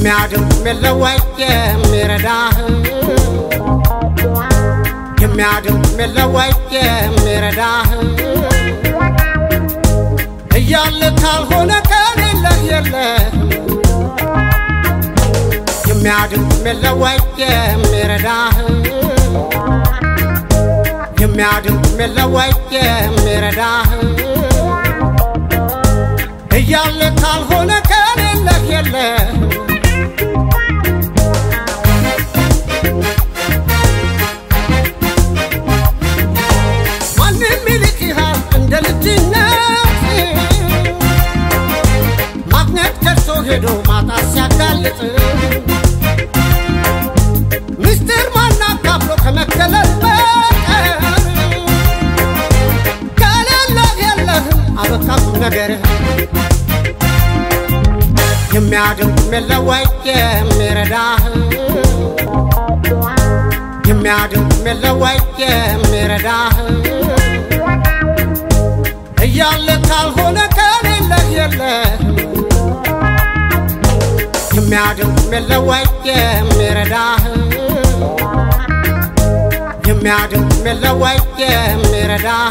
የሚያድን የሚለወጥ የሚረዳህ የሚያድን የሚለወጥ የሚረዳህ እያለ ካልሆነ ከሌለህ የለህ የሚያድን የሚለወጥ የሚረዳህ የሚያድን የሚለወጥ የሚረዳህ እያለ ካልሆነ ከሌለህ የለህ ማንም ይልቅሃል እንደ ልጅነት ማግኘት ከርሶ ሄዶ ማጣት ሲያጋልጥ ምስጢር ማናካፍሎ ከመገለል በቀር ከሌለህ የለህም አበቃም ነገርህ የሚያድን የሚለወጥ የሚረዳህ የሚያድን የሚለወጥ የሚረዳህ እያለ ካልሆነ ከሌለህ የለህ የሚያድን የሚለወጥ የሚረዳህ የሚያድን የሚለወጥ የሚረዳህ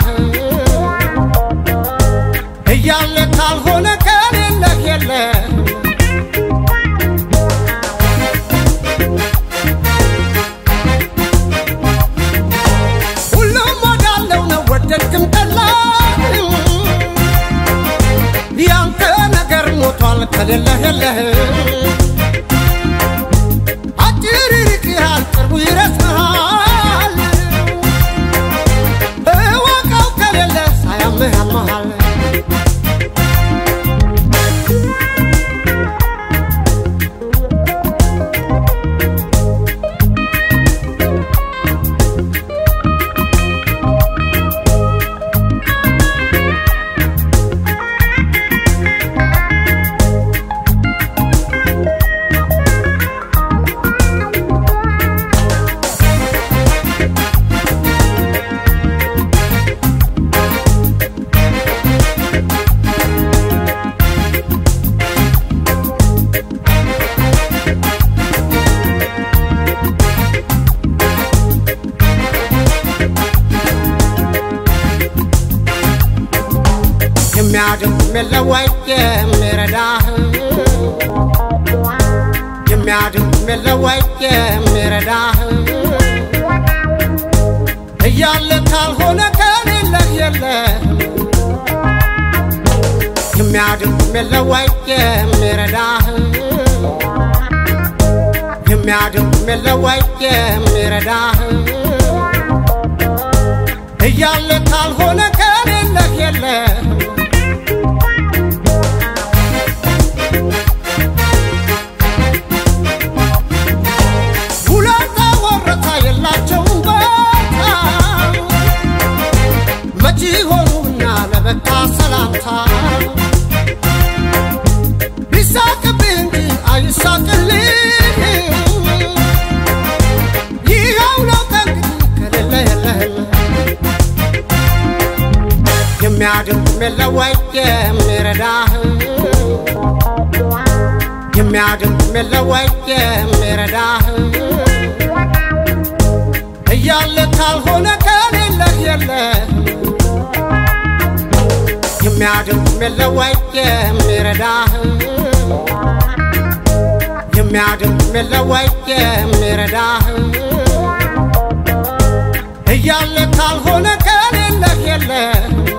እያለ ካልሆነ ከሌለህ የለህ ሁሉም ወዳለው ነው ወደድክም ጠላህም ያንተ ነገር ሞቷል ከሌለህ የለህም አጭር ይርቅሃል ቅርቡ ይረስሃል እወቀው ከሌለ ሳያምህ ያመሃል የሚያድን የሚለወጥ የሚረዳህ የሚያድን የሚለወጥ የሚረዳህ እያለ ካልሆነ ከሌለህ የለህ የሚያድን የሚለወጥ የሚረዳህ የሚያድን የሚለወጥ የሚረዳህ እያለ ካልሆነ ከሌለህ የለህ ሁለታ ወረታ የላቸውም ቦታ መቼ ሆኑና ለበቃ ሰላምታ ቢሳቅብህ እንጂ አይሳቅልህ ይኸው ነው ከእንግዲህ ከሌለ የለህም የሚያድን የሚለወጥ የሚረዳህ የሚያድን የሚለወጥ የሚረዳህ እያለ ካልሆነ ከሌለህ የለህ የሚያድን የሚለወጥ የሚረዳህ የሚያድን የሚለወጥ የሚረዳህ እያለ ካልሆነ ከሌለህ የለህ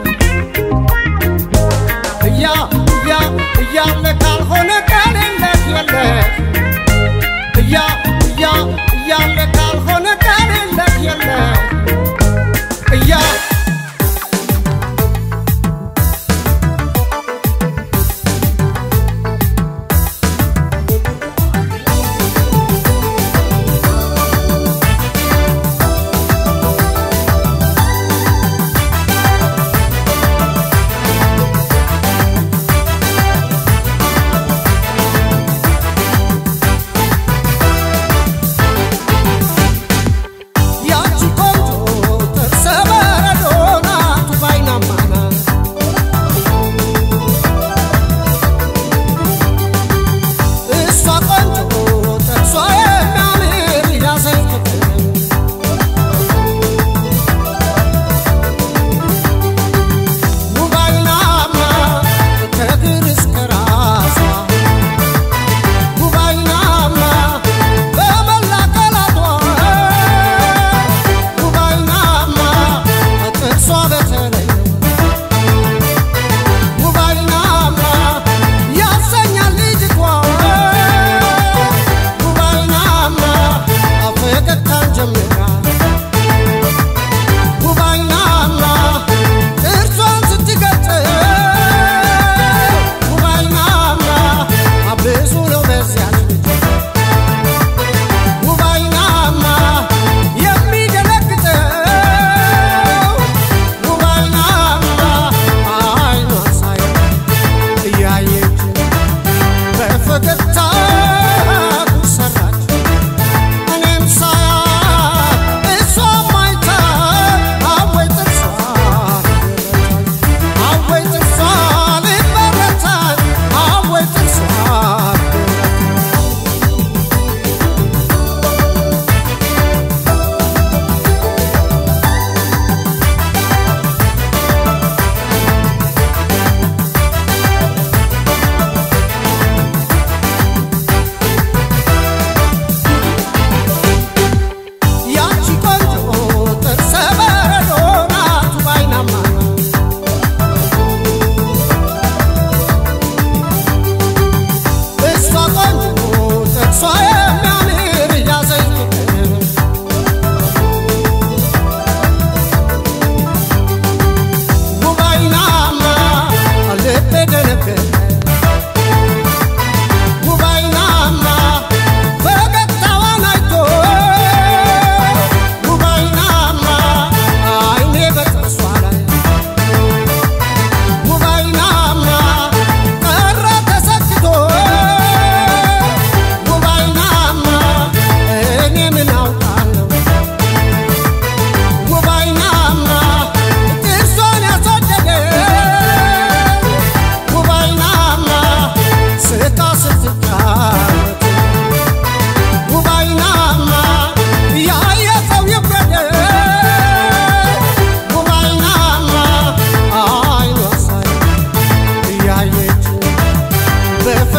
እያ እያ እያለ ካልሆነ ከሌለህ የለህ እያ እያ እያለ ካልሆነ ከሌለህ የለህ እያ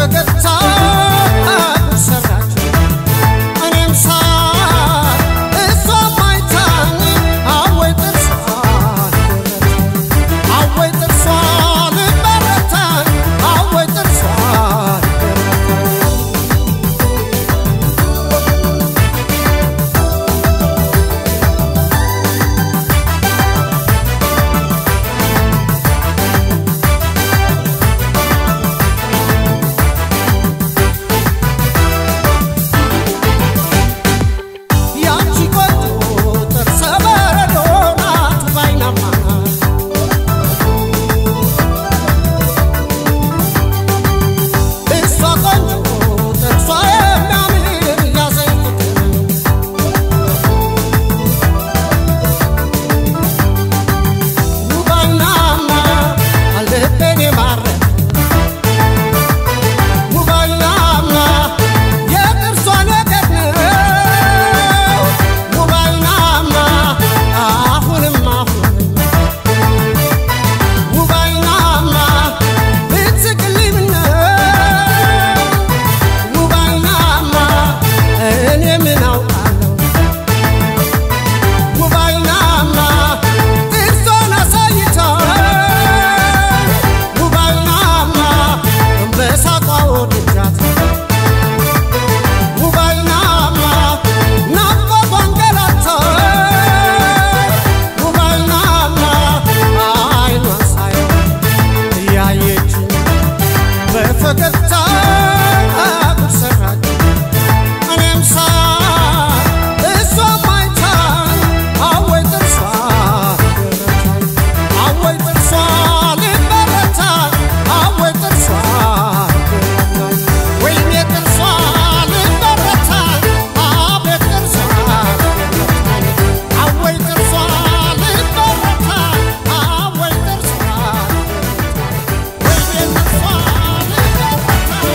በፈገግታ ሰራች እኔም ሳይ እሷም አይታኝ አወይ ጥርሷን ገረታኝ አወይ ጥርሷን በረታኝ አወይ ጥርሷን ገረታኝ ያቺ ቆንጆ ጥርሰ በረዶ ናት ባይናማ እሷ ቆንጆ ጥርሷ የሚያምር ያዘኝ ፍቅር ውባይናማ ልቤን የማረከ ውባይናማ የጥርሷ ነገር ነው ውባይናማ አሁንም አሁንም ውባይናማ ብትስቅልኝ ምነው ውባይናማ እኔ ምን አውቃለሁ ውባይናማ ጥርሷን አሳይታኝ ውባይናማ በሳቋ ወድጃት ውባይናማ ናፍቆቷን ገላታኝ ውባይናማ አይኗን ሳየው እያየችኝ በፈገግታ ሰራች እኔም ሳይ እሷም አይታኝ አወይ ጥርሷ ገረታኝ አወይ ጥርሷ ልበረታኝ አወይ ጥርሷ ገረታኝ ወይኔ ጥርሷ ልበረታኝ አቤት ጥርሷ ገረታኝ አወይ ጥርሷ ልበረታኝ አወይ ጥርሷ ገረታኝ ወይኔ ጥርሷ ልበረታኝ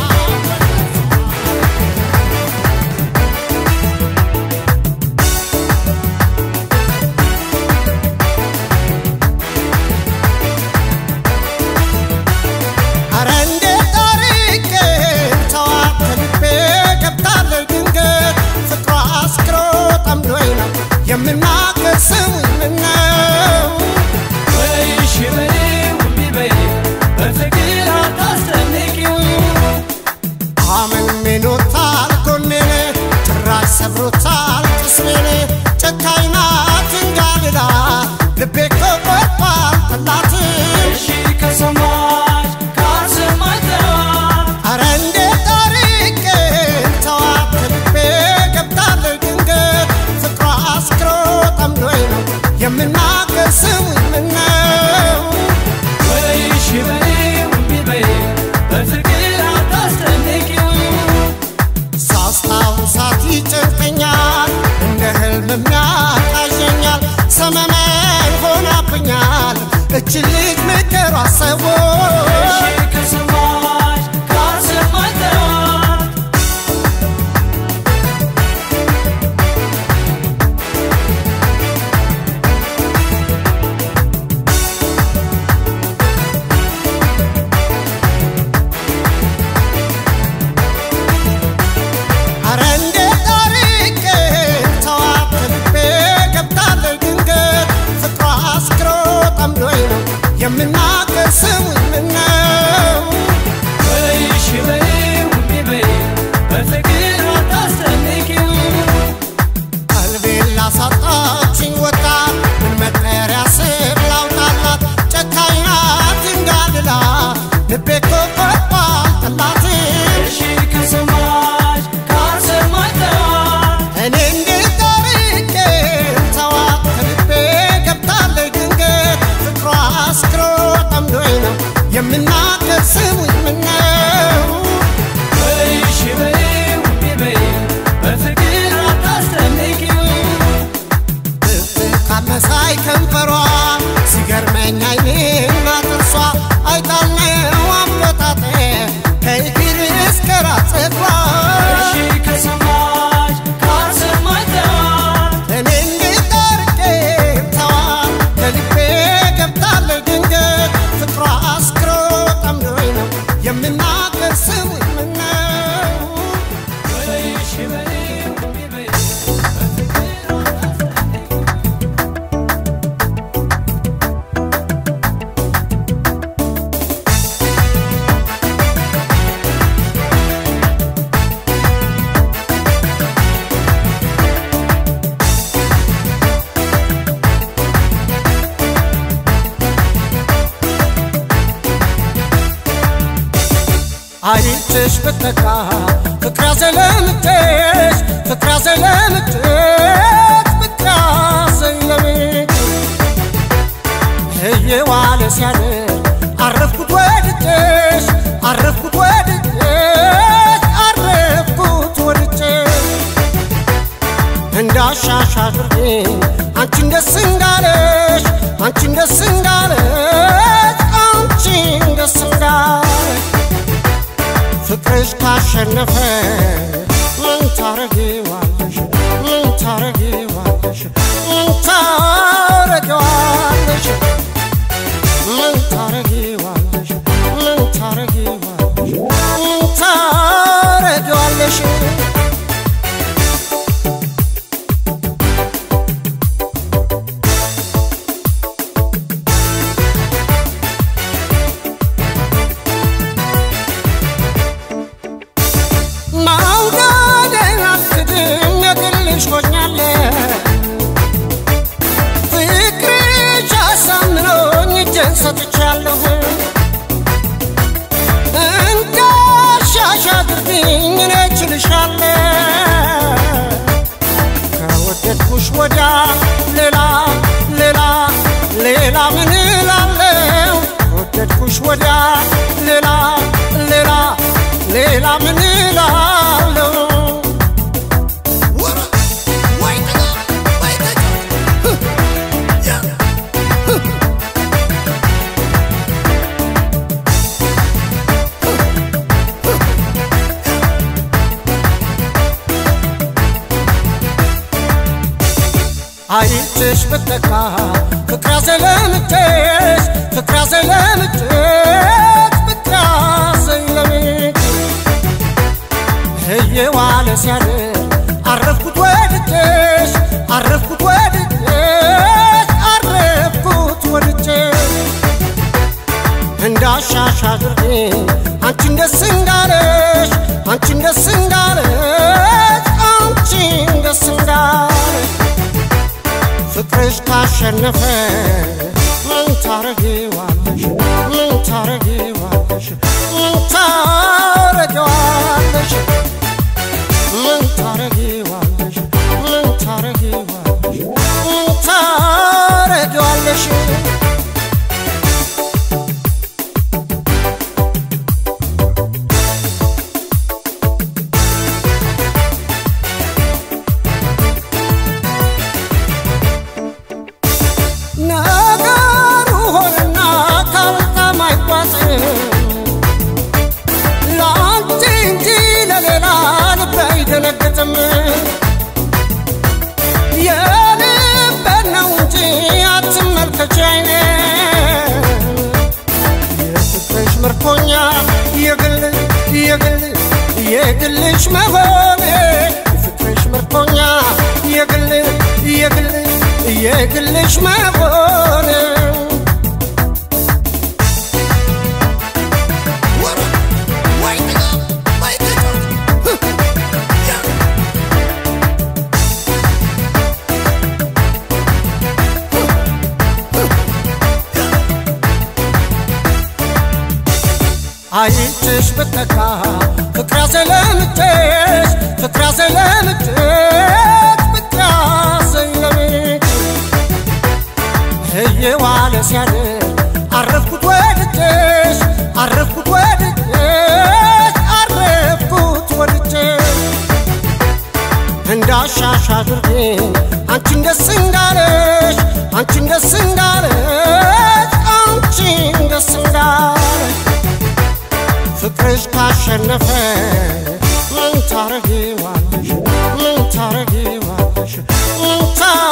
አወይ ጥርሷ አረ እንዴት አርቄ ተዋት ከልቤ ገብታለች ድንገት ፍቅሯ አስክሮ ጠምዶኝ ነው የምናገር ስሙኝ ምነው ወይሽ በኔው እምቢ በይው በፍቅር አታስጨንቂው አመንሜኖታል ጎኔን ጭራሽ ሰብሮታል ቅስሜን ጨካኝ ናት እንጋልላ ልቤ ከቆርጧል ጠላትም እሺ ከሰማሽ ካልሰማሽ ተዋት አረ እንዴት አርቄ ተዋት ከልቤ ገብታለች ድንገት ፍቅሯ አስክሮ ጠምዶኝ ነው የምናገር ስሙኝ ምነው ወይሽ በኔው እምቢ በይው በፍቅር አታስጨንቂው ሳስታውሳት ይጨንቀኛል እንደ ህልም ያቃዠኛል ሰመመን ሆናብኛል እችን ልጅ ምክሯ ሰቦ እሺ ከሰማሽ ካልሰማሽ ተዋት አረ እንዴት አርቄ ተዋት ከልቤ ገብታለች ድንገት ፍቅሯ አስክሮ ጠምዶኝ ነው የምናገር ስሙኝ አይንሽ ብትነካ ፍቅር ያዘለምትሽ ፍቅር ያዘለምትሽ ፍቅር ያዘለምትሽ እየዋለ ሲያድር አረፍኩት ወድጄሽ አረፍኩት ወድጄሽ አረፍኩት ወድጄሽ እንዳሻሽ አድርጌ አንቺን ደስ እንዳለሽ አንቺን ደስ እንዳለሽ አንቺን ደስ እንዳለሽ ፍቅርሽ ካሸነፈ ምን ታረጊዋለሽ ምን ታረጊዋለሽ ምን ታረጊዋለሽ ምን ታረጊዋለሽ ምን ታረጊዋለሽ ምን ታረጊዋለሽ ማውደዴን አልክድም የግልሽ ሆኛለሁ ፍቅርሽ አሳምኖኝ እጄን ሰጥቻለሁ እንዳሻሽ አድርጊኝ እኔ እችልሻለሁ ከወደድኩሽ ወዲያ ሌላ ሌላ ሌላ ምን እላለሁ ከወደድኩሽ ወዲያ ሌላ ሌላ ሌላ ምን እላለሁ አይንሽ ብትነካ ፍቅር ያዘለምትሽ ፍቅር ያዘለምትሽ ፍቅር ያዘለምትሽ እየዋለ ሲያድር አረፍኩት ወድጄሽ አረፍኩት ወድጄሽ አረፍኩት ወድጄሽ እንዳሻሽ አድርጌ አንቺን ደስ እንዳለሽ አንቺን ደስ እንዳለሽ አንቺን ደስ እንዳለሽ ፍቅርሽ ካሸነፈ ምን ታረጊዋለሽ ምን ታረጊዋለሽ ምን ታረጊዋለሽ ምን ታረጊዋለሽ ምን ታረጊዋለሽ ምን ታረጊዋለሽ ነገሩ ሆነና ካልካም አይጓዝም ለአንቺ እንጂ ለሌላ ልብ አይደነግጥም የልቤን ነው እንጂ አትመልከች አይኔ የፍቅርሽ ምርኮኛ የግል የግል የግልሽ መሆኔ የፍቅርሽ ምርኮኛ የግል የግል የግልሽ መሆኔ አይንሽ ብትነካ ፍቅር ያዘለምትሽ ፍቅር ያዘለምትሽ ፍቅር ያዘለምትሽ እየዋለ ሲያድር አረፍኩት ወድጄሽ አረፍኩት ወድጄሽ አረፍኩት ወድጄሽ እንዳሻሽ አድርጌ አንቺን ደስ እንዳለሽ አንቺን ደስ እንዳለሽ አንቺን ደስ እንዳለሽ ፍቅርሽ ካሸነፈ ምን ታረጊዋለሽ ምን ታረጊዋለሽ ምን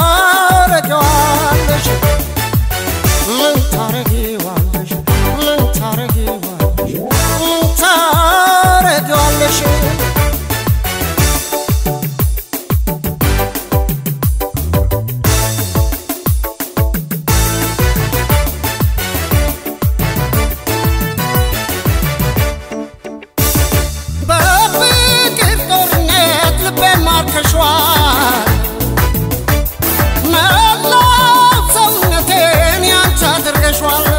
ታረጊዋለሽ ምን ታረጊዋለሽ ምን ታረጊዋለሽ ምን ታረጊዋለሽ በፍቅር ጦርነት ልቤን ማርከሿል መላው ሰውነቴን ያንቺ አድርገሿል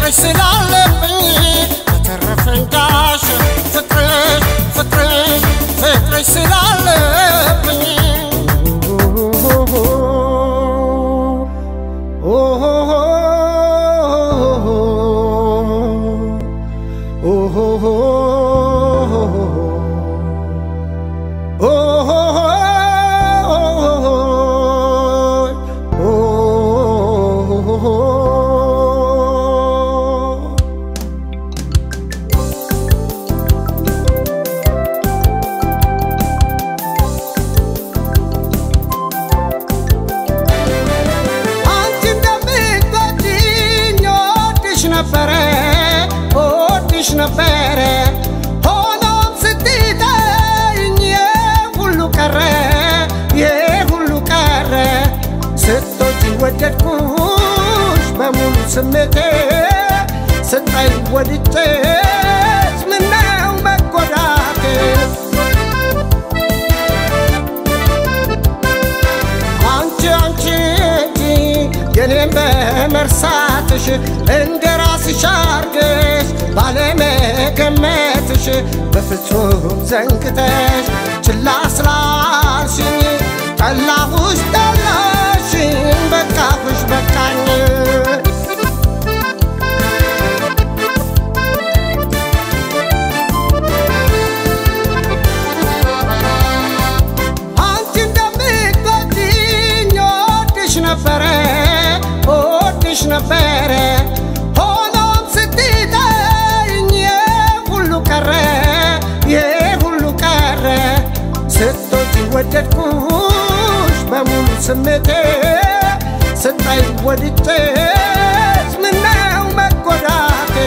ፍቅርሽ ስላለብኝ በተረፈኝ ዳሽ ፍቅርሽ ፍቅርሽ ፍቅርሽ ስላለብኝ አንቺ እንደምትወጂኝ እወድሽ ነበረ እወድሽ ነበረ ሆኖም ስትተይኝ ሁሉ ቀረ ይህ ሁሉ ቀረ ስትወጂኝ ወደድኩሽ በሙሉ ስሜቴ ስታይ ወድጄሽ ምነው መጎዳቴ አንቺ አንቺ እንጂ የኔን በመርሳትሽ እንደ ራስሽ አርገሽ ባለመገመትሽ በፍጹም ዘንግተሽ ችላ ስላልሽኝ ጠላሁሽ ጠላሽኝ በቃሁሽ በቃኝ አንቺ እንደምትወጂኝ እወድሽ ነበረ እወድሽ ነበረ ሆኖም ስትተይኝ ሁሉ ቀረ ይህ ሁሉ ቀረ ስትወጂኝ ወደድኩሽ በሙሉ ስሜቴ ስታይ ወድጄሽ ምነው መጎዳቴ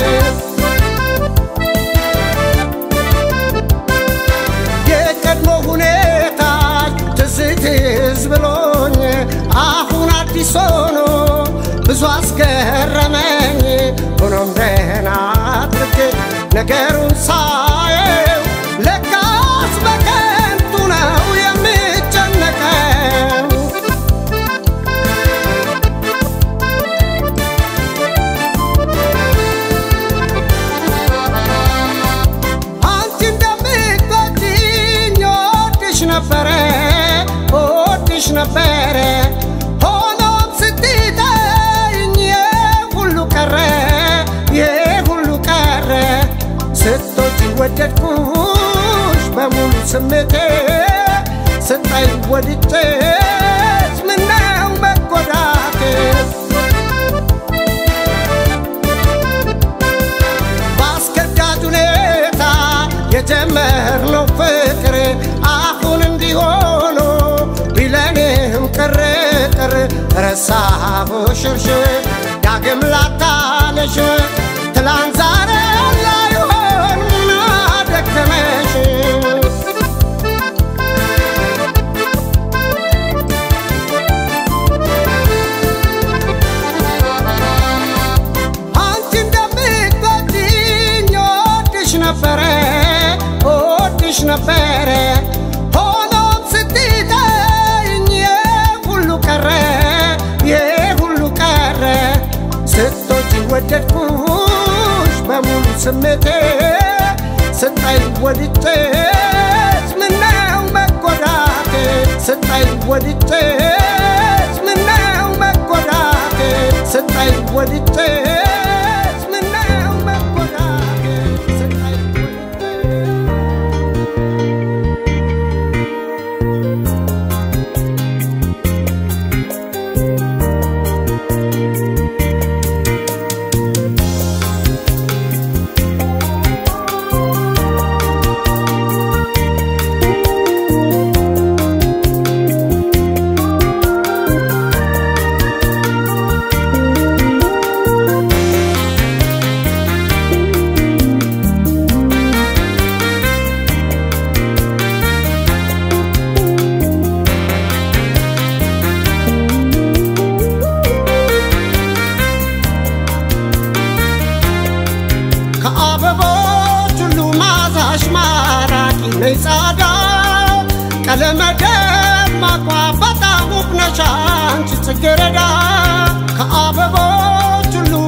የቀድሞ ሁኔታ ትዝ ትዝ ብሎኝ አሁን አዲስ ሆኖ ብዙ አስገረመኝ። ሆኖም ደህና አድርጌ ነገሩን ሳየው ለካስ በከንቱ ነው የምጨነቀው። አንቺ እንደምትወጂኝ እወድሽ ነበረ እወድሽ ነበረ ሆኖም ስትተይኝ ሁሉ ቀረ ይህ ሁሉ ቀረ ስትወጂኝ ወደድኩሽ በሙሉ ስሜቴ ስታይ ወድጄሽ ምነው መጎዳቴ በአስገዳጅ ሁኔታ የጀመርነው ፍቅር አሁን እንዲሆኑ ቢለንም ቅርቅር ረሳሁሽ እርሽር ዳግም ላታነሽ ትላንት ዛሬ ላይሆን ምን አደከመሽ አንቺ እንደምትወጂኝ እወድሽ ነበረ እወድሽ ነበረ ሆኖም ስትተይኝ ሁሉ ቀረ ይህ ሁሉ ቀረ ስትወጂኝ ወደድኩሽ በሙሉ ስሜቴ ስታይ ወድጄሽ ምነው መጎዳቴ ስታይ ወድጄሽ ምነው መጎዳቴ ስታይ ወድጄሽ ምነው መጎዳቴ ስታይ ወድጄሽ ከአበቦች ሁሉ ማዛሽ ማራኪ ነይ ጻዳ ቀለመ ደማቋ በጣም ውብ ነሽ አንቺ ጽጌረዳ ከአበቦች ሁሉ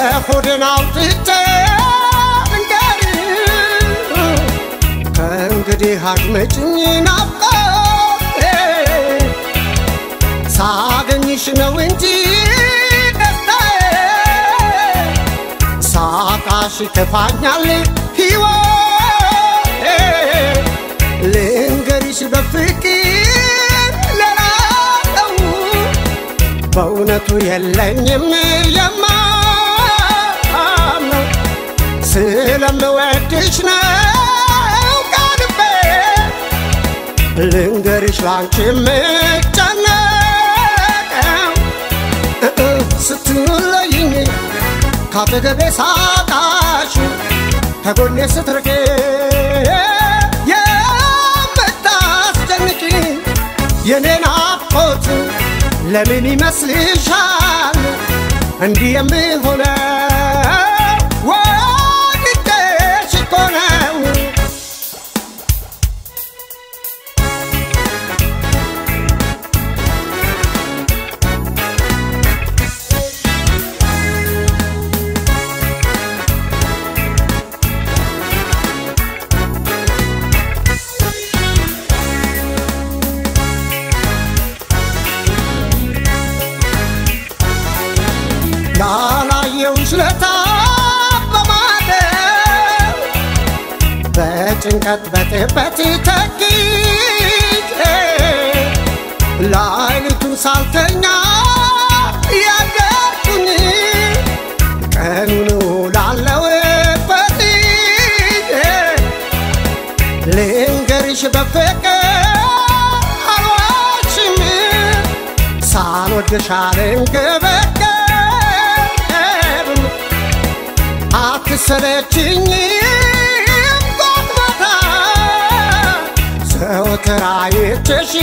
የሆድን አውጥቼ ልንገርሽ ከእንግዲህ አድመጭኝ ናፍቆቴ ሳገኝሽ ነው እንጂ ደስታዬ ሳቃሽ ከፋኛል ሕይወቴ ልንገርሽ በፍቅር ለራለው በእውነቱ የለኝም የማምነው ስለምወድሽ ነው ቀልቤ ልንገርሽ ላንቺ የምጨነቀው ስትለይኝ ካጠገቤ ሳጣሽ ከጎኔ ስትርቄ የምታስጨንቂ የኔ ናፍቆት ለምን ይመስልሻል እንዲህ የምሆነው ወድጄሽ እኮ ነው ያላየውሽ ለታ በማደር በጭንቀት በጥበት ተጊዜ ላይሊቱን ሳልተኛ ያደርኩኝ ቀኑን ውላለሁበት ልንገርሽ በፍቅር አልዋሽም ሳልወድሽ አልንገበገብም አትሰለችኝ ጎትማታ ዘወትር አይቼሽ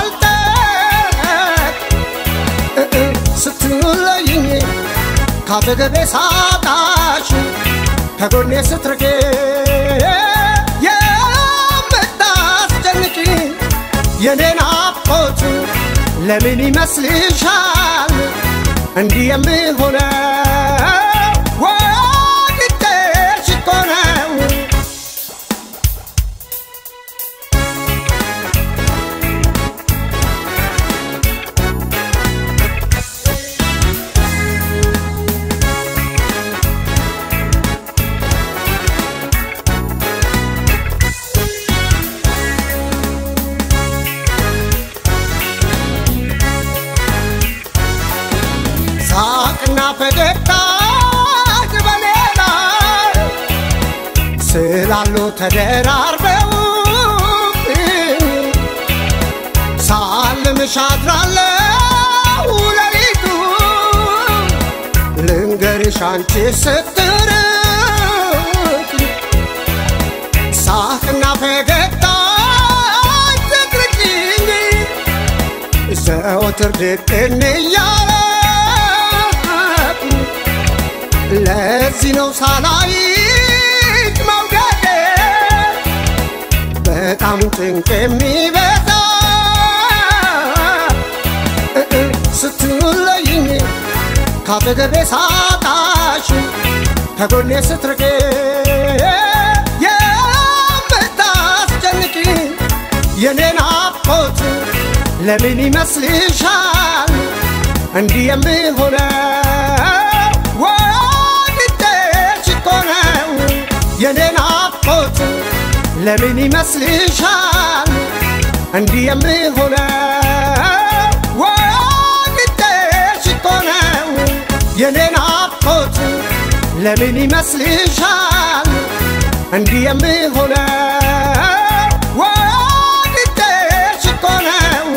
አልጠቅ ስትለይኝ ካጠገቤ ሳጣሽ ከጎኔ ስትርቄ የምታስጨንቂ የኔ ናፍቆት ለምን ይመስልሻል እንዲህ የምሆነው ወድጄሽ እኮ ነው ሳቅና ፈገግታ በሌላ ስላሉ ተደራርበው ሳልምሽ አድራለሁ ሌሊቱ ልንገርሽ አንቺ ስትርቅ ሳቅና ፈገግታ ትግርጭኝ ዘወትር ድቅን እያለ ለዚህ ነው ሳላይሽ መውደዴ በጣም ጭንቅ የሚበዛ ስትለይኝ ካጠገቤ ሳጣሽ ከጎኔ ስትርቄ የምታስጨንቂ የኔ ናፍቆት ለምን ይመስልሻል እንዲህ የምሆነው ወድጄሽ እኮ ነው የኔ ናፍቆት ለምን ይመስልሻል እንዲህ የምሆነው ወድጄሽ እኮ ነው የኔ ናፍቆት ለምን ይመስልሻል እንዲህ የምሆነው ወድጄሽ እኮ ነው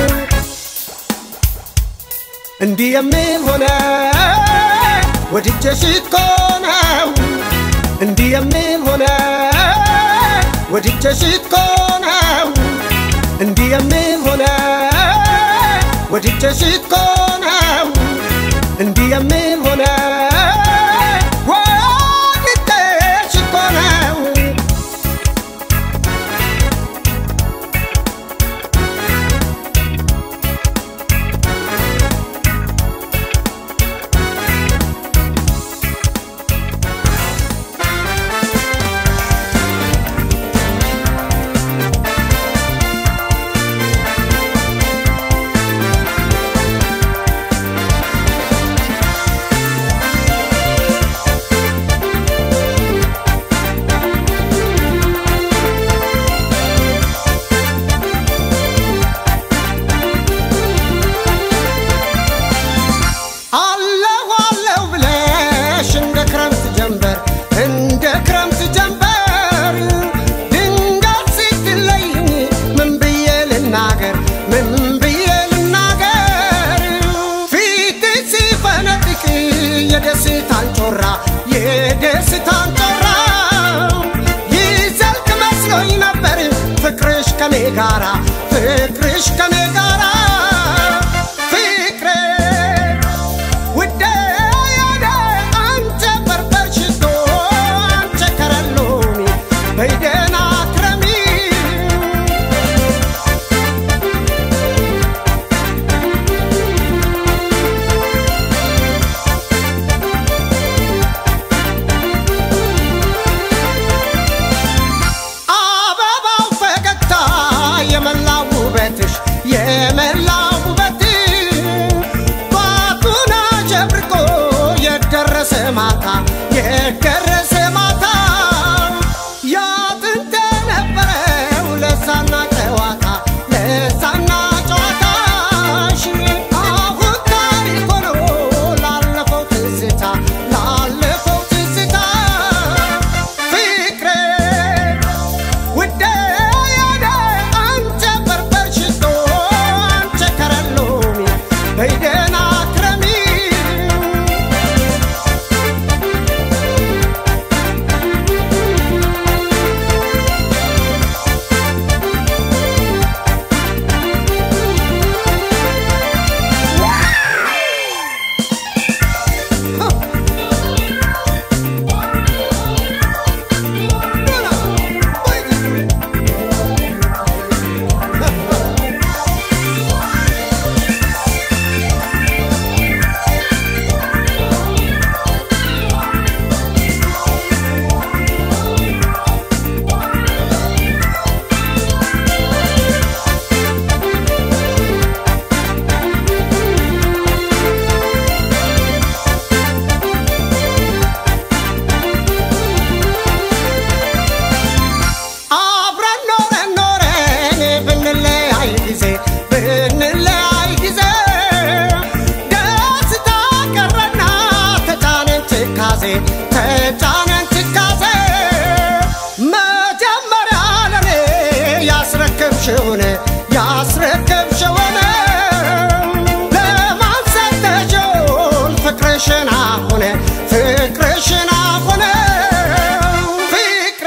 እንዲህ የምሆነው ወድጄሽ እኮ ነው እንዲህ የምሆነው ወድጄሽ እኮ ነው እንዲህ የምሆነው ወድጄሽ እኮ ነው እንዲህ የምሆነው ወድጄሽ እኮ ነው የደስታን ጮራ ይዘልቅ መስሎኝ ነበር ፍቅርሽ ከኔ ጋራ ፍቅርሽ ከኔ ጋራ ፍቅሬ ውዴ የኔ አንተ በርበር ሽቶ አንተ ከረሎሚ በይደና ክረሚ አበባው ፈገግታ የመላው ውበትሽ የመላው ውበትሽ ጧቱን አሸብርቆ የደረሰ ማታ የደረሰ ማታ ያጥንተ ነበረው ለሳና ጨዋታ ለሳና ጨዋታሽ አሁን ታሪክ ሆኖ ላለፈው ትዝታ ላለፈው ትዝታ ፍቅሬ ውዴ የኔ አንተ በርበር ሽቶ አንተ ከረሎሚ በይደና ክረሚ አብረን ኖረን ኖረን ብንለያይ ጊዜ ብንለያይ ጊዜ ደስታ ቀረና ተጫነን ትካዜ ተጫነን ትካዜ መጀመሪያ ለኔ ያስረከብሽውን ያስረከብሽውን ለማን ሰጠሽውን ፍቅርሽን አሁን ፍቅርሽን አሁን ፍቅሬ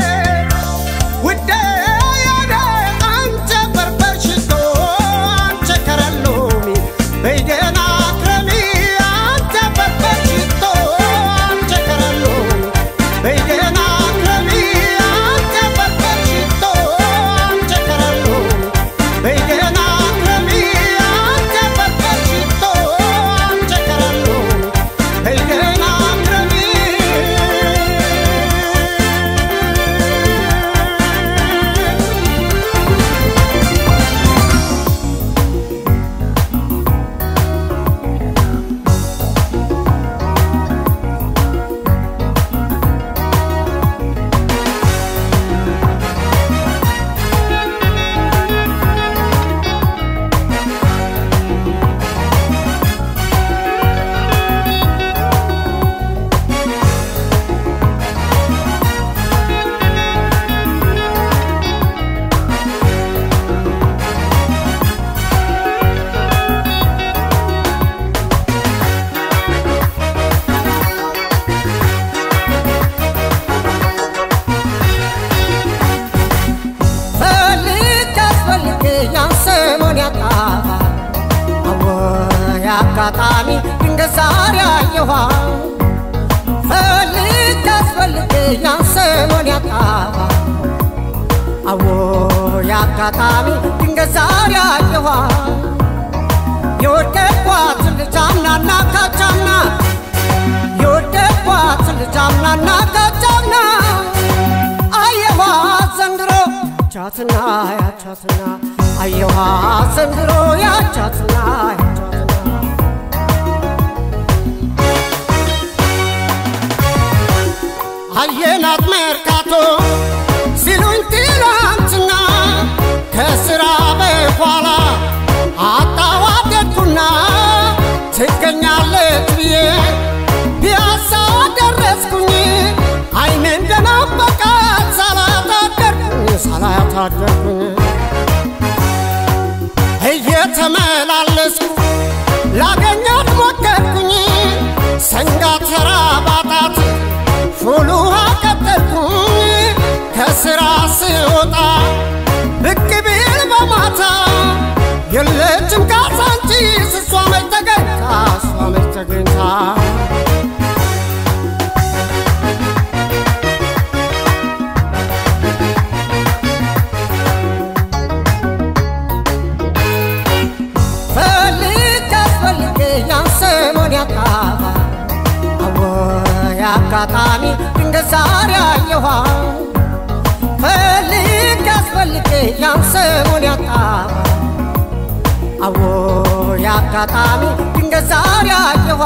ውዴ የኔ አንተ በርበር ሽቶ አንተ ከረሎሚ በይደና ክረሚ አንተ በርበር ሽቶ አንተ ከረሎሚ በይደና ክረሚ አንተ በርበር ሽቶ አንተ ከረሎሚ በይደና ክረሚ አንተ በርበር ሽቶ አንተ ከረሎሚ በይደና ክረሚ ፈልግ አስፈልግ ያንሰሞን ያጣ አወይ አጋጣሚ ድንገት ዛሬ አየኋ ፈልግ አስፈልግ ያንሰሞን ያጣ አወይ አጋጣሚ ድንገት ዛሬ አየኋ የወደድኳት ልጅ አምናና ካቻምና የወደድኳት ልጅ አምናና ካቻምና አየኋ ዘንድሮ ያቻትና ያቻትና አየኋ ዘንድሮ ያቻትና ያቻትና አየናት መርካቶ ሲሉኝ ትላንትና ከስራ በኋላ አጣዋደድኩና ትገኛለች ብዬ ፒያሳ ደረስኩኝ አይኔ እንደናበቃት ሳላታደርኩኝ ሳላታደርኩኝ እየተመላለስኩ ላገኛት ሞከርኩኝ ሰንጋ ተራ ባጣት ቶሎ ቀጠልኩኝ ከስራ ስወጣ ብቅ ቢል በማታ የለችም ካዛንቺስ እሷ መች ተገኝታ እሷ መች ተገኝታ ፈልግ አስፈልግ ያን ሰሞን ያጣባ አወይ አጋጣሚ ድንገት ዛሬ አየኋ ፈልግ አስፈልግ ያን ሰሞን ያጣባ አወይ አጋጣሚ ድንገት ዛሬ አየኋ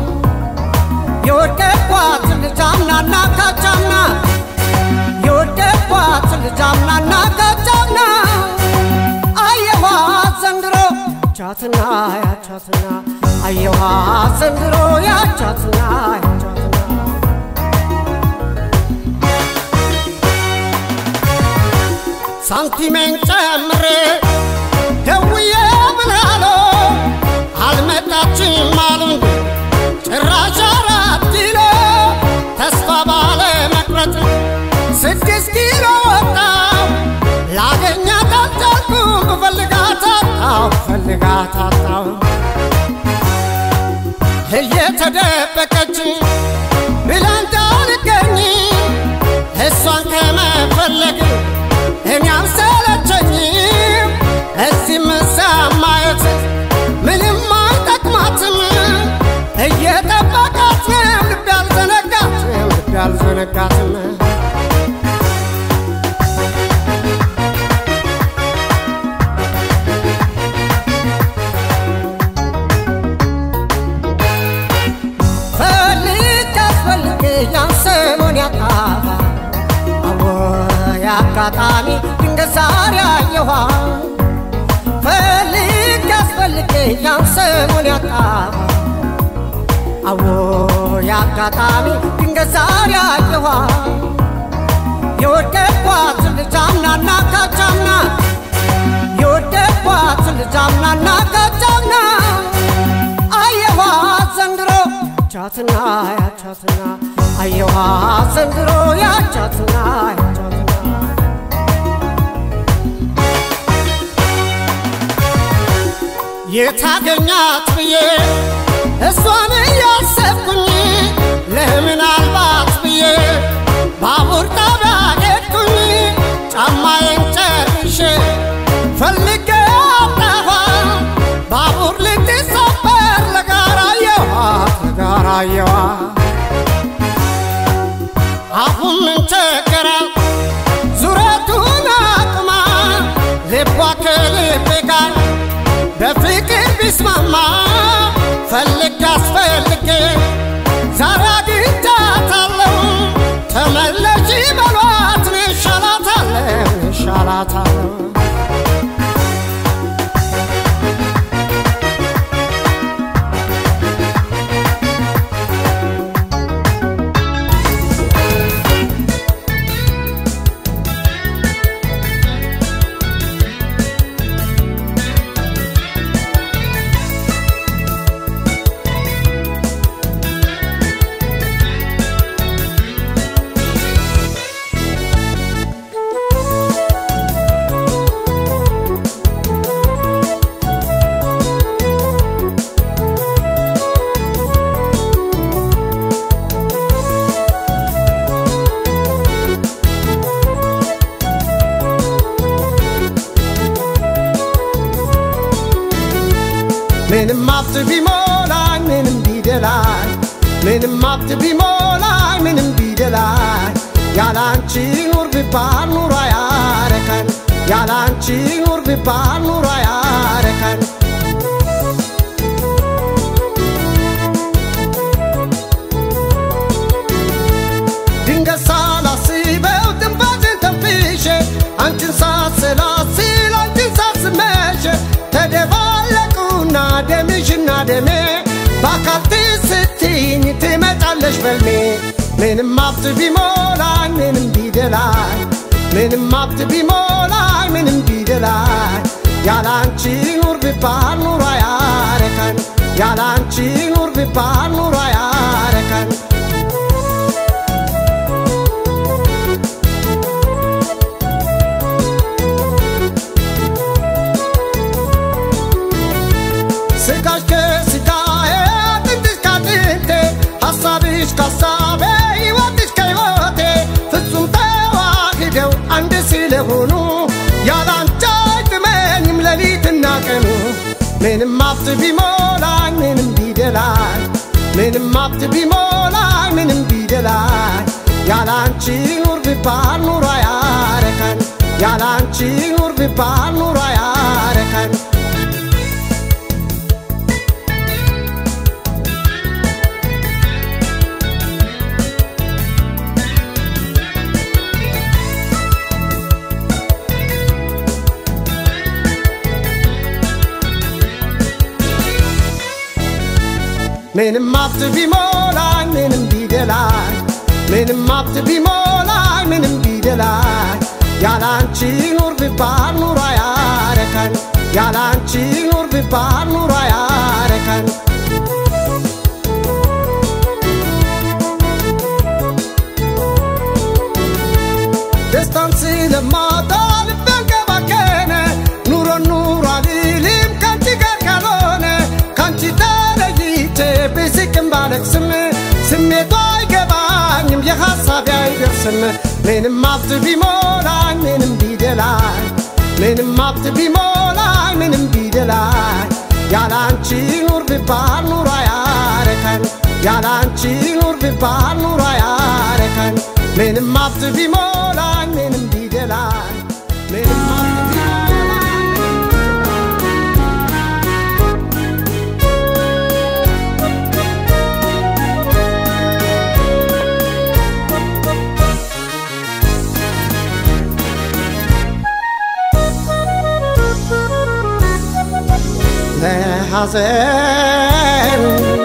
የወደድኳት ልጅ አምናና ካቻምና የወደድኳት ልጅ አምናና ካቻምና አየኋ ዘንድሮ ያቻትና ያቻትና አየኋ ዘንድሮ ያቻትና ያቻትና ሳንቲሜን ጨምሬ ደውዬ ብላሎ አልመጣችም አሉኝ ጭራሽ አራት ኪሎ ተስፋ ባለ መቁረጥ ስድስት ኪሎ ወጣው ላገኛት አልቻልኩም ብፈልጋት አጣው ብፈልጋት አጣው እየተደበቀች ብላ እንዳልገኝ እሷን ከመፈለግ እኔ አልሰለቸኝም እዚህም እዚያም ማየት ምንም አይጠቅማትም እየጠበቃት ነው ልብ ያልዘነጋትም ልብ ያልዘነጋትም ፈልግ አስፈልግ ያን ሰሞን ያጣባ አወይ አጋጣሚ ድንገት ዛሬ አየኋ ፈልግ አስፈልግ ያን ሰሞን ያጣባ አወይ አጋጣሚ ድንገት ዛሬ አየኋ የወደድኳት ልጅ አምናና ካቻምና የወደድኳት ልጅ አምናና ካቻምና አየኋ ዘንድሮ ያቻትና ያቻትና አየኋ ዘንድሮ ያቻትና ያቻትና የታገኛት ብዬ እሷን እያሰብኩኝ ለምናልባት ብዬ ባቡር ጣቢያ ሄድኩኝ ጫማዬን ጨርሼ ፈልጌ አጣኋ ባቡር ልትሰበር ለጋራየዋ ለጋራየዋ አሁን ምን ቸገራት ዙረቱን አቅማ ልቧ ከልቤ ጋር በፍቅር ቢስማማ ፈልግ አስፈልጌ ዛሬ አግኝቻታለሁ ተመለሺ በሏት እኔ እሻላታለሁ እሻላታለሁ ምንም ሀብት ቢሞላኝ ምንም ቢደላኝ ምንም ሀብት ቢሞላኝ ምንም ቢደላኝ ያላንቺ ኑር ቢባል ኑሮ አያረካን ያላንቺ ኑር ቢባል ኑሮ አያረካን ድንገት ሳላስበው ትንፋሽን ተንፍሼ አንቺን ሳሰላስል አንቺን ሳስመሽ ተደባለቁና ደምሽና ደሜ በአካል ትስትኝ ትመጫለሽ በልሜ ምንም ሀብት ቢሞላኝ ምንም ቢደላኝ ምንም ሀብት ቢሞላኝ ምንም ቢደላኝ ያላንቺ ኑር ቢባል ኑሮ አያረካን ያላንቺ ኑር ቢባል ኑሮ አያረካን ምንም ሀብት ቢሞላኝ ምንም ቢደላኝ ምንም ሀብት ቢሞላኝ ምንም ቢደላኝ ያላንቺ ኑር ቢባል ኑሮ አያረካኝ ያላንቺ ኑር ቢባል ኑሮ አያረካኝ ምንም ሀብት ቢሞላኝ ምንም ቢደላኝ ምንም ሀብት ቢሞላኝ ምንም ቢደላኝ ያላንቺ ኑር ቢባል ኑሮ አያረካኝ ያላንቺ ኑር ቢባል ኑሮ አያረካኝ ደስታን ስለማጣ ልቤን ከባከነ ኑሮ ኑሮ አልልም ካንቺ ጋር ካልሆነ ካንቺ ተለይቼ ብስቅም ባለቅስም ስሜቷ አይገባኝም የሐሳቤ አይደርስም ምንም ሀብት ቢሞላኝ ምንም ቢደላኝ ምንም ሀብት ቢሞላኝ ምንም ቢደላኝ ያላንቺ ኑር ቢባል ኑሮ አያረካኝ ያላንቺ ኑር ቢባል ኑሮ አያረካኝ ምንም ሀብት ቢሞላኝ ምንም ቢደላኝ ምንም ሀብት ቢሞላኝ ለሐዘን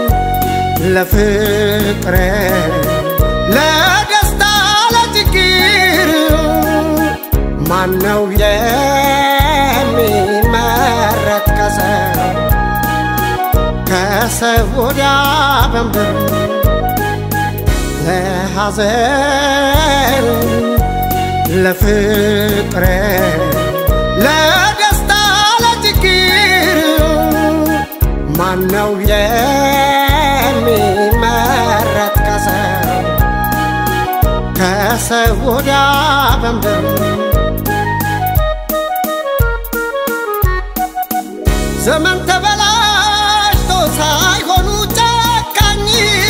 ለፍቅር ለደስታ ለችግር ማነው የሚመረጥ ከሰው ከሰው ወዲያ በምድር ለሐዘን ለፍቅር ለደስታ ለችግር ማነው የሚመረጥ ከሰው ከሰው ወዲያ በምድር ዘመን ተበላሽቶ ሳይሆኑ ጨካኝ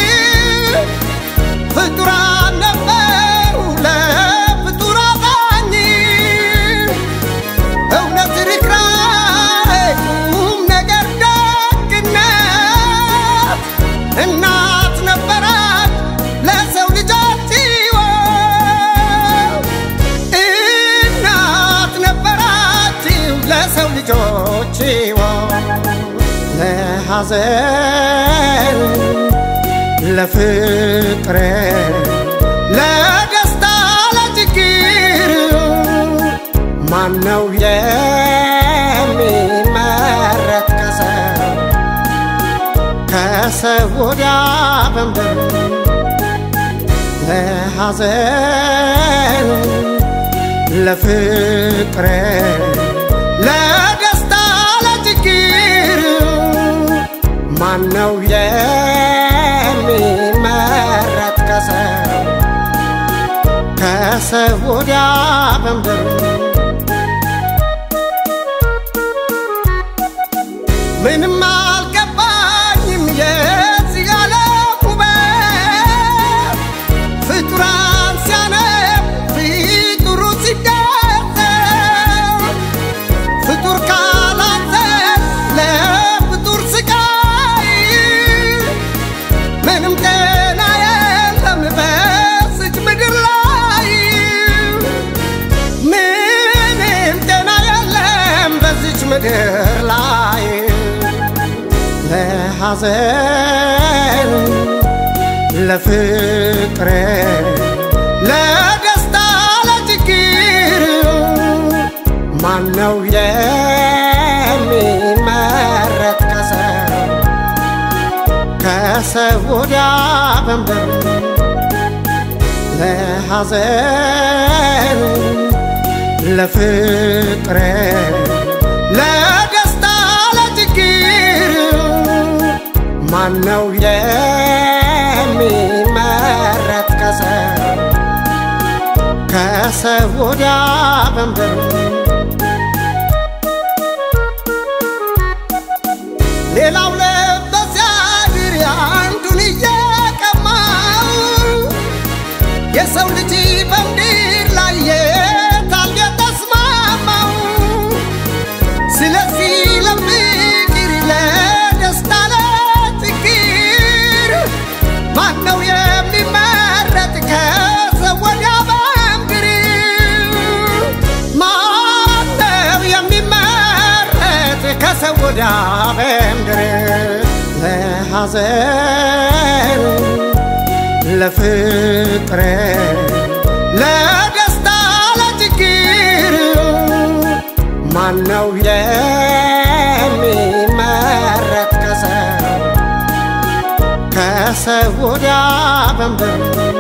ፍጡራን ነበሩ ለፍጡር አዛኝ እውነት ርኅራኄ ቁም ነገር ደግነት እናት ነበራት ለሰው ልጆች ሕይወት እናት ነበራችሁ ለሰው ልጆች ሕይወት ለሐዘን ለፍቅር ለደስታ ለችግር ማነው የሚመረጥ ከሰው ከሰው ወዲያ በምድር ለሐዘን ለፍቅር ለደስታ ለችግር ማነው የሚመረጥ ከሰው ከሰው ወዲያ በምድር ምንም አልገባኝም የዚህ ዓለም ውበት ፍጡራን ሲያነብ ፍጡሩ ሲደሰት ፍጡር ካላዘን ለፍጡር ስቃይ ምንም ጤና የለም በስች ምድር ላይ ምንም ጤና የለም በዚች ምድር ላይ ለሐዘን ለፍቅር ለደስታ ለችግር ማነው የሚመረጥ ከሰው ከሰው ወዲያ በምድር ለሐዘን ለፍቅር ለደስታ ለችግር ማነው የሚመረጥ ከሰው ከሰው ወዲያ በምድር የሰው ልጅ በምድር ላይ የታል የተስማማው? ስለዚህ ለፍቅር ለደስታ ለችግር ማነው የሚመረጥ ከሰው ወዲያ በምድር? ማነው የሚመረጥ ከሰው ወዲያ በምድር? ለሐዘን ለፍቅር ለደስታ ለችግር ማነው የሚመረጥ ከሰው ከሰው ወዲያ በምድር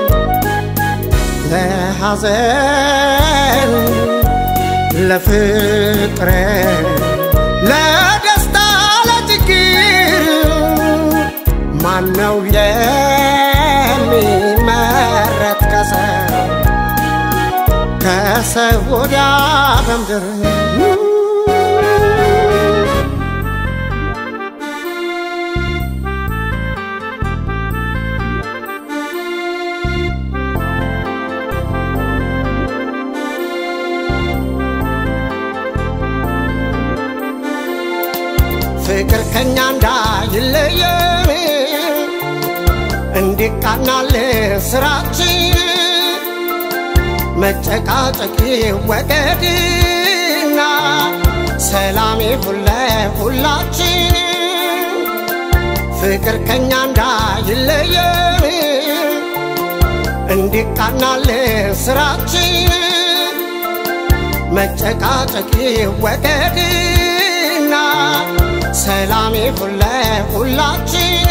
ለሐዘን ለፍቅር ለደስታ ለችግር ማነው የሚመረጥ ከሰው ከሰው ወዲያ በምድር ፍቅር ከኛ እንዳይለየን እንዲቃናል ስራችን መጨቃጨቂ ወገድና ሰላም ይሁን ለሁላችን ፍቅር ከኛ እንዳይለየን እንዲቃናል ስራችን መጨቃጨቂ ወገድና ሰላም ይሁን ለሁላችን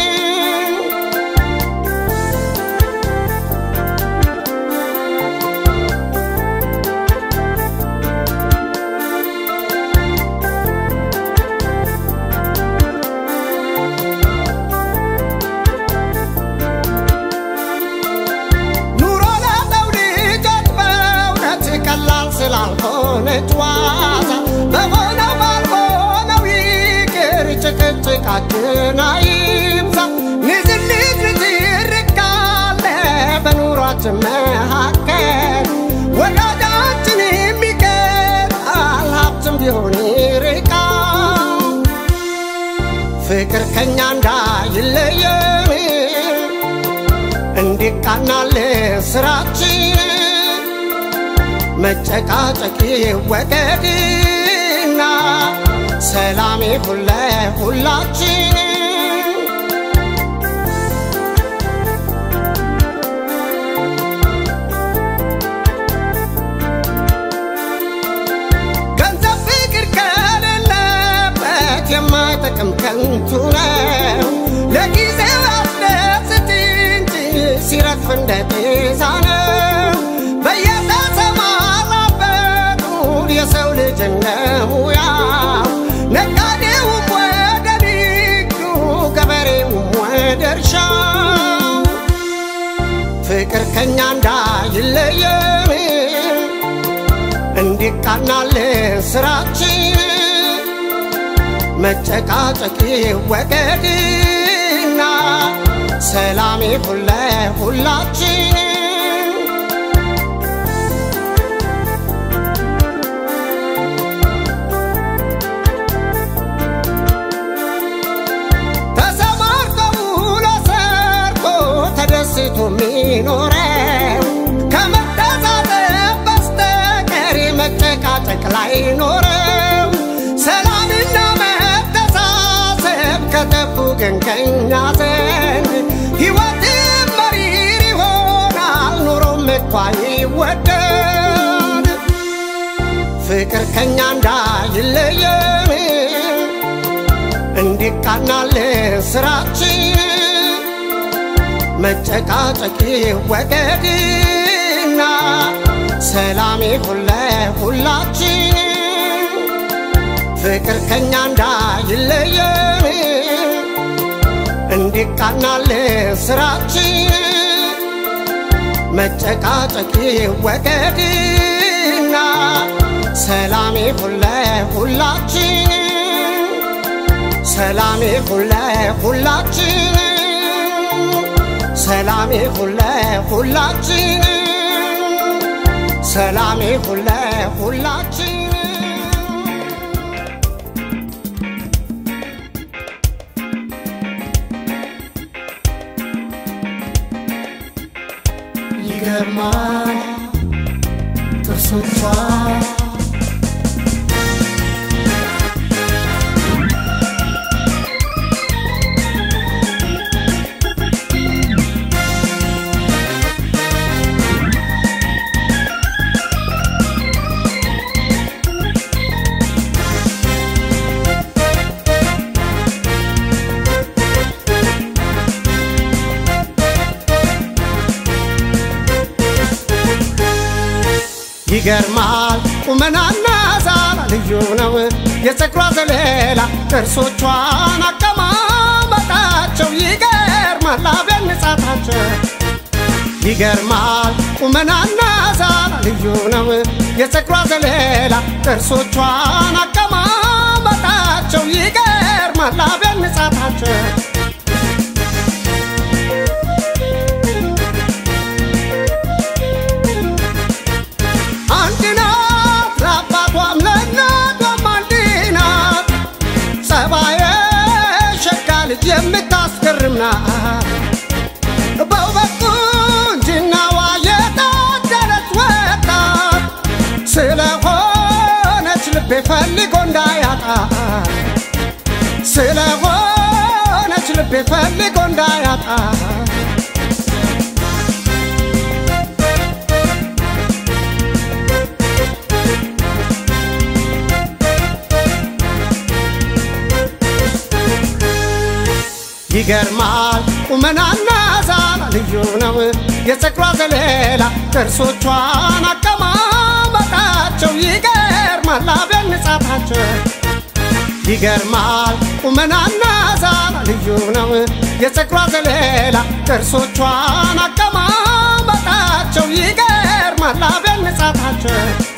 ኑሮ ለሰው ልጆች በእውነት ቀላል ስላልሆነ ጨዋታ በሆነው ባልሆነው ይቅር ጭቅጭቃችን አይብዛ ንዝንዝ ንትርክ ካለ በኑሯችን መካከል ወዳጃችን የሚቀጣል ሀብትም ቢሆን ይርቃል ፍቅር ከኛ እንዳይለየን እንዲቃናል ስራችን መጨቃጨቂ ወገድና ሰላም ይሁን ለሁላችን ገንዘብ ፍቅር ከሌለበት የማይጠቅም ከንቱ ነው። ለጊዜው ያስደስት እንጂ ሲረግፍ እንደ ጤዛ ነው። በየተሰማራበት የሰው ልጅ እንደ ሙያው ነጋዴውም ወደ ንግዱ ገበሬውም ወደ እርሻው ፍቅር ከኛ እንዳይለየን እንዲቃናል ስራችን መጨቃጨቂ ወገድና ሰላም ይሁን ለሁላችን ተሰማርቶ ውሎ ሰርቶ ተደስቶ የሚኖረው ከመተዛዘብ በስተቀር መጨቃጨቅ ላይ ኖረው ሰላምና መተሳሰብ ከጠፉ ግን ከኛ ዘንድ ሕይወትም መሪር ይሆናል ኑሮም እኳ ይወደድ ፍቅር ከኛ እንዳይለየን እንዲቃናል ስራችን መጨቃጨቂ ወገድና ሰላም ይሁን ለሁላችን ፍቅር ከኛ እንዳይለየን እንዲቃናል ስራችን መጨቃጨቂ ወገድና ሰላም ይሁን ለሁላችን ሰላም ይሁን ለሁላችን ሰላም ይሁን ለሁላችን ይሁን ለሁላችን ይገርማል ጥርሶቿ ይገርማል ቁመናና ዛላ ልዩ ነው የፀጉሯ ዘለላ ጥርሶቿን አቀማመጣቸው ይገርማል አብያን ንጻታቸው ይገርማል ቁመናና ዛላ ልዩ ነው የፀጉሯ ዘለላ ጥርሶቿን አቀማመጣቸው ይገርማል አብያን ንጻታቸው አንድ ናት ለአባቷም ለእናቷም አንድ ናት ጸባየ ሸጋ ልጅ የምታስገርም ናት በውበት ቁንጅናዋ የታደለች ወጣት ስለሆነች ልቤ ፈልጎ እንዳያጣት ስለሆነች ልቤ ፈልጎ እንዳያጣት ይገርማል ቁመናና ዛላ ልዩ ነው የፀጉሯ ዘለላ ጥርሶቿን አቀማመጣቸው ይገርማል አብያን ንጻታቸው ይገርማል ቁመናና ዛላ ልዩ ነው የፀጉሯ ዘለላ ጥርሶቿን አቀማመጣቸው ይገርማል አብያን ንጻታቸው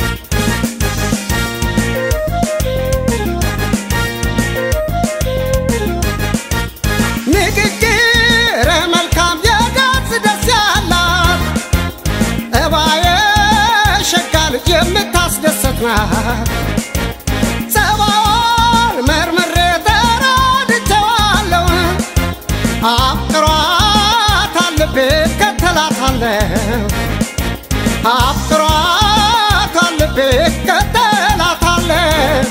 ንግግር መልካም የገጽ ደስ ያላት እባየ ሸጋ ልጅ የምታስደሰት ናት ጸባዋን መርምሬ ተረድቼዋለሁ አፍቅሯታል ልቤ እከተላታለሁ አፍቅሯታል ልቤ እከተላታለሁ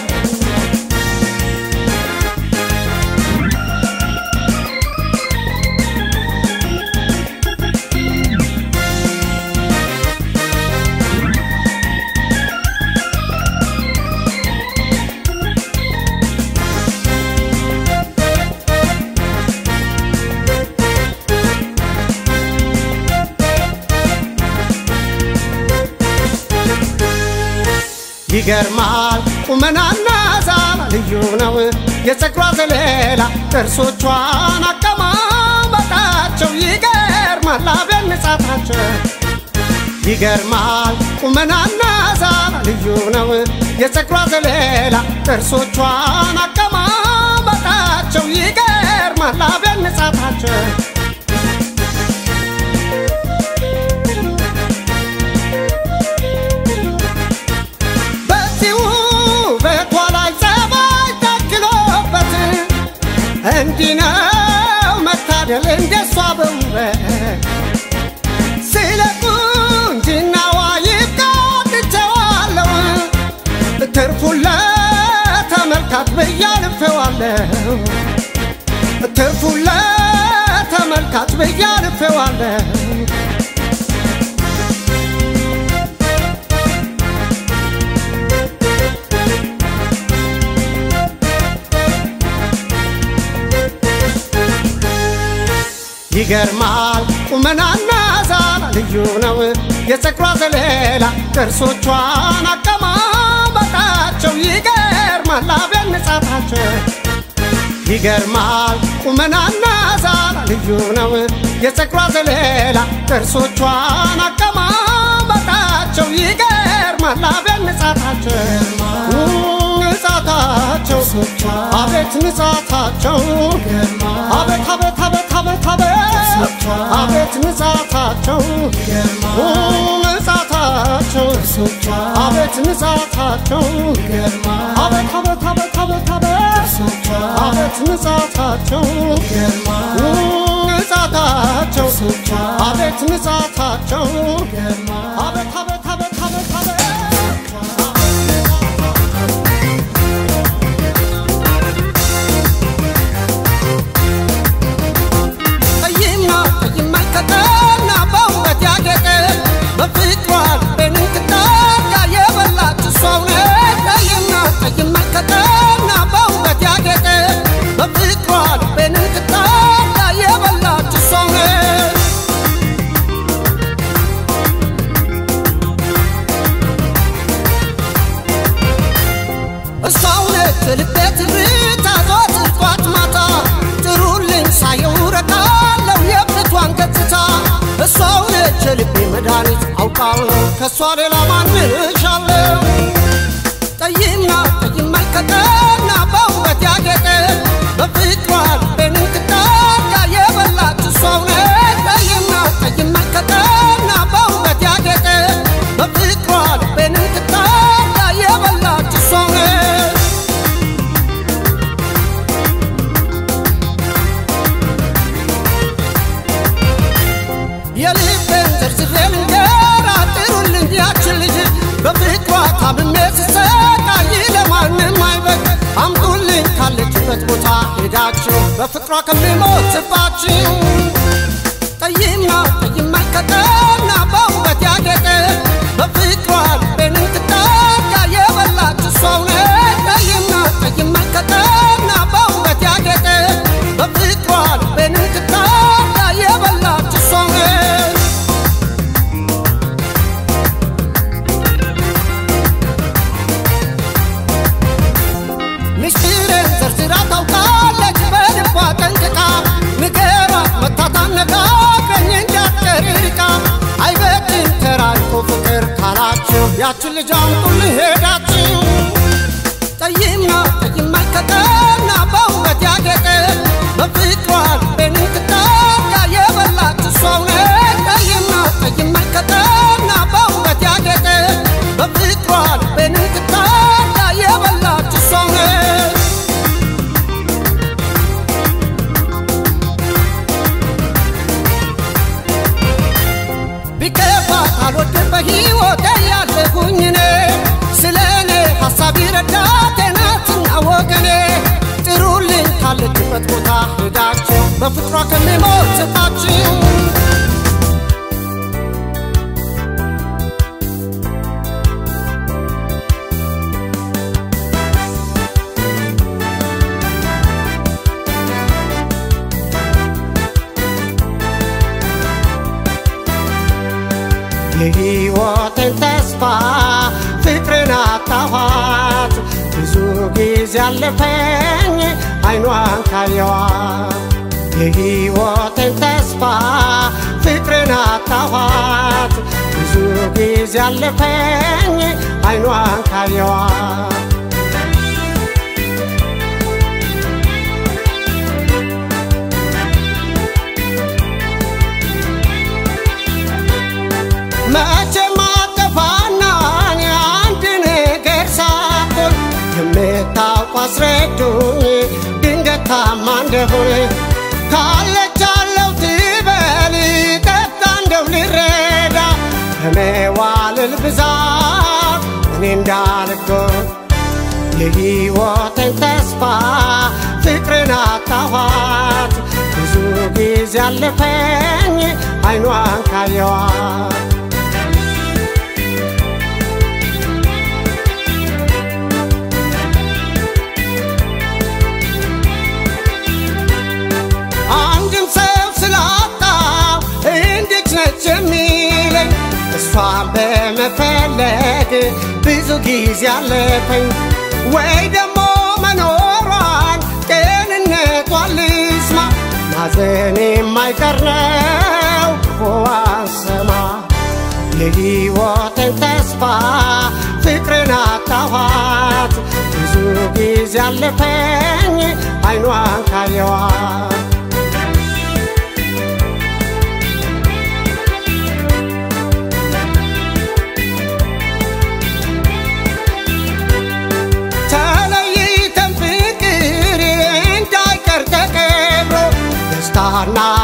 ይገርማል ቁመናና ዛላ ልዩ ነው የፀጉሯ ዘለላ ጥርሶቿን አቀማመጣቸው ይገርማል አብያን ንጻታቸው ይገርማል ቁመናና ዛላ ልዩ ነው የፀጉሯ ዘለላ ጥርሶቿን አቀማመጣቸው ይገርማል አብያን ንጻታቸው በዚህ ውበቷ ላይ ጸባይ ታክሎበት እንዲህ ነው መታደል እንደሷ በውበት ስለ ቁንጅናዋ ይብቃትቸዋለሁ ትርፉን ለተመልካች ብዬ አልፌዋለሁ ትርፉን ለተመልካች ብዬ አልፌዋለሁ ይገርማል ቁመናና ዛላ ልዩ ነው የፀጉሯ ዘለላ ጥርሶቿን አቀማመጣቸው ይገርማል አብያን ንጻታቸው ይገርማል ቁመናና ዛላ ልዩ ነው የፀጉሯ ዘለላ ጥርሶቿን አቀማመጣቸው ይገርማል አብያን ንጻታቸው ንጻታቸው አቤት ንጻታቸው አቤት አቤት አቤት አቤት አቤት አቤት ንጻታቸው ንጻታቸው አቤት ንጻታቸው ይገርማል አቤት አቤት አቤት አቤት አቤት ጥርሶቿ አቤት ንጻታቸው ይገርማል ንጻታቸው ጥርሶቿ አቤት ንጻታቸው ይገርማል አቤት አቤት አቤት አቤት አቤት ጠይምና ጠይም መልከተና በውበት ያጌጠ በፍቅሯ ልቤን እንክታጋ የበላች እሷው ነች። ጠይምና ጠይም መልከተና በውበት ያጌጠ በፍቅሯ ልቤን እንክታጋ የበላች እሷው ነች። እሷው ነች ልቤ ትርታ ዘወትር ጧት ማታ ጥሩልኝ ሳየው ረካለው የብቷን ገጽታ እሷው ነች ልቤ መድኃኒት አውቃለሁ ከእሷ ሌላ ማንሻለው ጠይምና ጠይም መልከተና በውበት ያጌጠ በፍቅሯ ልቤን እንክታጋ የበላች እሷው ነች ጠይምና ጠይም መልከተና በውበት ያጌጠ በፍቅሯ ልቤን እንክታጋ የበላች እሷው ነች የልቤን ዝርዝሬ ልንገራ ጥሩልኝ ያችን ልጅ በፍቅሯ ታምሜ ስሰቃይ ለማንም አይበቅ አምጡልኝ ካለችበት ቦታ ሄዳችሁ በፍቅሯ ከሚሞትባችሁ ጠይምና ጠይም መልከተና በውበት ያጌጠ በፍቅሯ ልቤን እንክታጋ የበላች እሷው ነች ጠይምና ጠይም መልከተና በውበት ያጌጠ በፍቅሯ ልቤን እንክታጋ የበላች እሷው ነች ምስጢርን ዘርዝራ ታውቃለች በልቧ ጠንቅቃ ንገራት መታታ ነጋገኝ እንዳትቀር ርቃ አይበድን ተራርቆ ፍቅር ካላችሁ ያችን ልጅ አምጡልኝ ሄዳችሁ ጠይምና ጠይም መልከተና በውበት ያጌጠ በፍቅሯ ልቤን እንክታጋ የበላች እሷው ነች ጠይምና ጠይም መልከተና በውበት ያጌጠ በፍቅሯ ልቤን እንክታጋ የበላች እሷው ነች ቢከፋት አልወድም በሕይወቴ ያለሁኝ እኔ ስለ እኔ ሐሳብ ረዳቴ ናትና ወገኔ ጥሩልኝ ካለችበት ቦታ ሄዳችሁ በፍቅሯ ከሚሞትባችሁ የሕይወቴን ተስፋ ፍቅርን አጣኋት ብዙ ጊዜ አለፈኝ አይኗን ካየዋት የሕይወቴን ተስፋ ፍቅርን አጣኋት ብዙ ጊዜ አለፈኝ አይኗን ካየዋት መቼም አጠፋና እኔ አንድ ነገር ሳትሆን የምታውቁ አስረዱኝ ድንገት ታማ እንደሆነ ካለች አለው ትበል ጠጣ እንደው ልረዳ ከመዋልል ብዛት እኔ እንዳልጎድ የሕይወቴን ተስፋ ፍቅርን አጣኋት ብዙ ጊዜ አለፈኝ አይኗን ካየዋት አንድም ሰው ስላጣው እንዴት ነች የሚለኝ እሷን በመፈለግ ብዙ ጊዜ አለፈኝ ወይ ደግሞ መኖሯን ጤንነቷን ልስማ ማዘን የማይቀር ነው ክፉዋን ስማ የሕይወቴን ተስፋ ፍቅርን አጣኋት ብዙ ጊዜ አለፈኝ አይኗን ካየዋት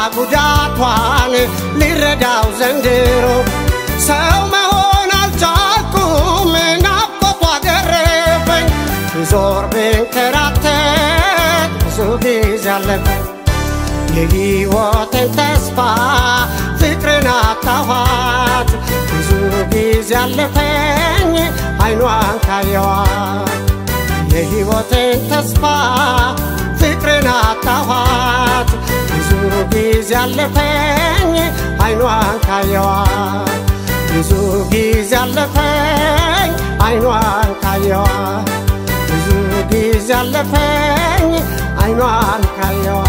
ጉዳቷን ሊረዳው ዘንድሮ ሰው መሆን አልቻልኩም ናፍቆቷ ገረፈኝ ዞር ብንከራተት ብዙ ጊዜ አለፈኝ የሕይወትን ተስፋ ፍቅርን አጣኋት ብዙ ጊዜ አለፈኝ አይኗን ካየዋት የሕይወትን ተስፋ ፍቅርን አጣኋት ብዙ ጊዜ አለፈኝ አይኗን ካየዋት ብዙ ጊዜ አለፈኝ አይኗን ካየዋት ብዙ ጊዜ አለፈኝ አይኗን ካየዋት